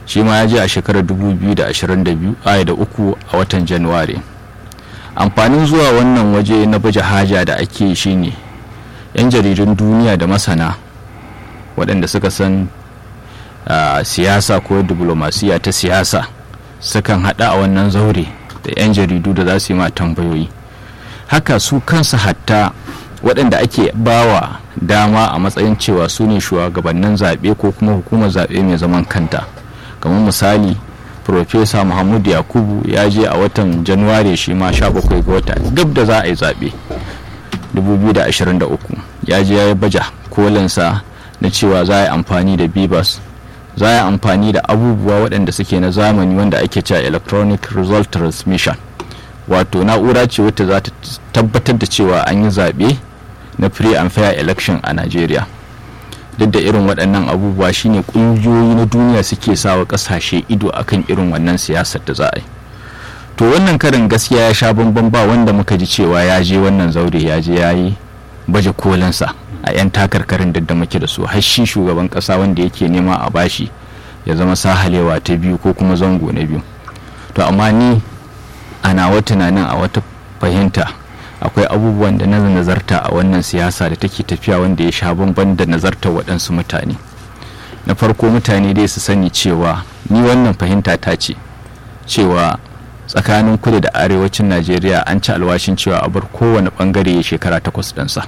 shi ma ya je a shekarar 2022 aya da uku a watan januwari amfanin zuwa wannan waje na baje haja da ake shi ne 'yan jaridun duniya da masana waɗanda suka san uh, siyasa ko diplomasiya ta siyasa sukan haɗa a wannan zaure da 'yan jaridu da za su yi ma tambayoyi haka su kansu hatta waɗanda ake bawa dama a matsayin cewa su ne shugabannin zaɓe ko kuma hukumar zaɓe mai zaman kanta kamar misali Profesa Muhammad Yakubu ya je a watan Januwari shi ma 17 ga wata gab da za a yi zaɓe 2023 ya je ya yi baja kolinsa na cewa za a yi amfani da bibas za a yi amfani da abubuwa waɗanda suke na zamani wanda ake cewa electronic result transmission wato na'ura ce wata za ta tabbatar da cewa an yi zaɓe na free and fair election a Najeriya. duk da irin waɗannan abubuwa shine ƙungiyoyi na duniya suke sawa ƙasashe ido akan irin wannan siyasar da za a yi to wannan karin gaskiya ya sha bamban ba wanda muka ji cewa ya je wannan zaure ya je ya yi baje kolinsa a 'yan takarkarin da muke da su har shi shugaban ƙasa wanda yake nema a bashi ya zama sahalewa ta biyu ko kuma zango na biyu to amma ni a nawa tunanin a wata fahimta akwai abubuwan da na nazarta a wannan siyasa da take tafiya wanda ya sha bamban da nazartar waɗansu mutane na farko mutane dai su sani cewa ni wannan fahimta ta ce cewa tsakanin kudu da arewacin najeriya an ci alwashin cewa a bar kowane bangare ya shekara takwas ɗansa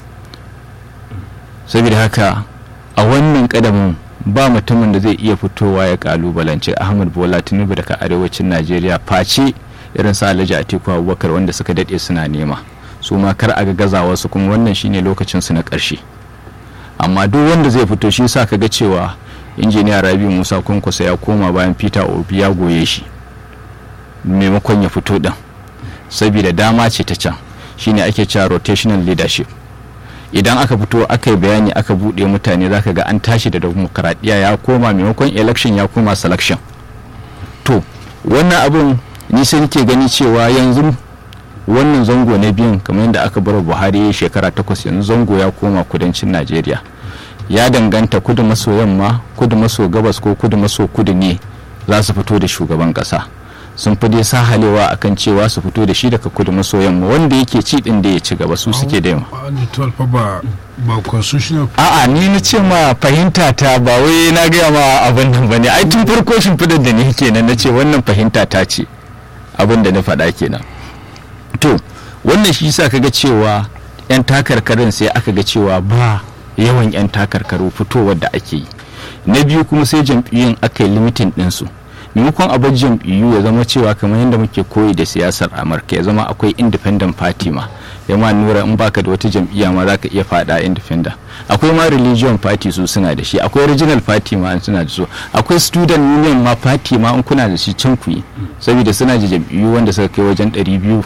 saboda haka a wannan kadamin ba mutumin da zai iya fitowa ya kalubalance ahmad bola tinubu daga arewacin najeriya face irin sa alhaji atiku abubakar wanda suka daɗe suna nema su ma kar a ga gazawa su kuma wannan shine lokacin su na ƙarshe amma duk wanda zai fito shi sa ka ga cewa injiniya rabi musa kwankwasa ya koma bayan peter obi ya goye shi maimakon ya fito ɗin saboda dama ce ta can shine ake cewa rotational leadership idan aka fito aka yi bayani aka buɗe mutane zaka ga an tashi da demokaradiyya ya koma maimakon election ya koma selection to wannan abun ni sai nake gani cewa yanzu wannan zango na biyun kamar yadda aka bar buhari shekara takwas yanzu zango ya koma kudancin najeriya ya danganta kudu maso yamma kudu maso gabas ko kudu maso kudu ne za su fito da shugaban kasa sun fi dai sahalewa akan cewa su fito da shi daga kudu maso yamma wanda yake ci din da ya ci gaba su suke da yamma a'a ni na ce ma fahimta ta ba wai na gaya ma abin nan bane ai tun farko shimfidar da ni kenan na ce wannan fahimta ta ce abin da na faɗa kenan to wannan shi sa kaga cewa 'yan takarkarin sai aka ga cewa ba yawan 'yan takarkaru fitowar da ake yi na biyu kuma sai jam'iyyun aka yi limitin ɗinsu maimakon a bar jam'iyyu ya zama cewa kamar yadda muke koyi da siyasar amurka ya zama akwai independent party ma ya ma nura in baka da wata jam'iyya ma zaka iya fada independent akwai ma religion party su suna da shi akwai regional party ma suna da su akwai student union ma party ma in kuna da shi can ku yi saboda suna da jam'iyyu wanda suka kai wajen 200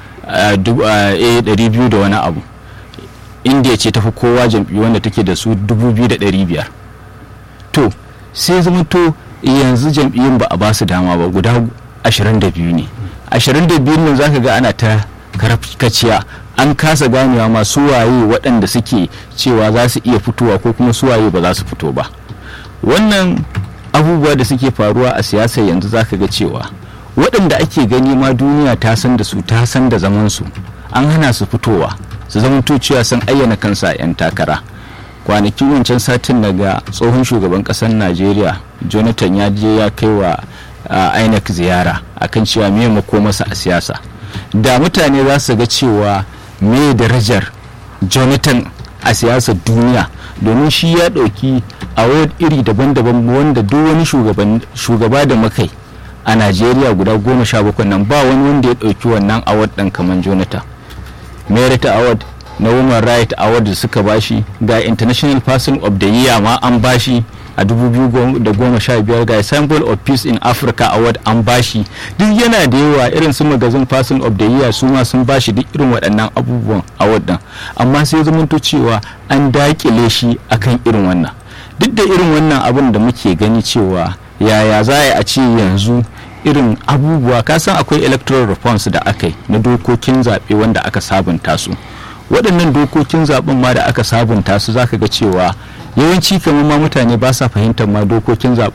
200 da wani abu india ce tafi kowa jam'iyyu wanda take da su 2500 to sai zama to yanzu jam'iyyun ba a ba su dama ba guda 22 ne 22 nan zaka ga ana ta karkaciya an kasa ganewa ma waye waɗanda suke cewa za su iya fitowa ko kuma suwaye ba za su fito ba wannan abubuwa da suke faruwa a siyasa yanzu zaka ga cewa waɗanda ake gani ma duniya ta san da su ta san da zaman su an hana su fitowa su zama cewa sun ayyana kansa 'yan takara kwanakin wancan satin daga tsohon shugaban ƙasar najeriya jonathan ya je ya kai wa inec ziyara akan cewa me masa a siyasa da mutane za su ga cewa me darajar jonathan a siyasar duniya domin shi ya ɗauki a iri daban-daban wanda duk wani shugaba da makai a najeriya guda goma sha bakwai nan ba wani wanda ya ɗauki wannan award ɗin kamar jonathan merit award na women right award da suka bashi ga international person of the year ma an bashi a 2015 ga symbol of peace in africa award an bashi duk yana da yawa irin su magazin person of the year su ma sun bashi duk irin waɗannan abubuwan award din amma sai zamanto cewa an dakile shi akan irin wannan duk da irin wannan abin da muke gani cewa yaya za a ce yanzu irin abubuwa kasan akwai electoral reforms da aka yi na dokokin zaɓe wanda aka sabunta su waɗannan dokokin zaɓen ma da aka sabunta su zaka ga cewa yawanci kamar ma mutane ba sa fahimtar ma dokokin zaɓen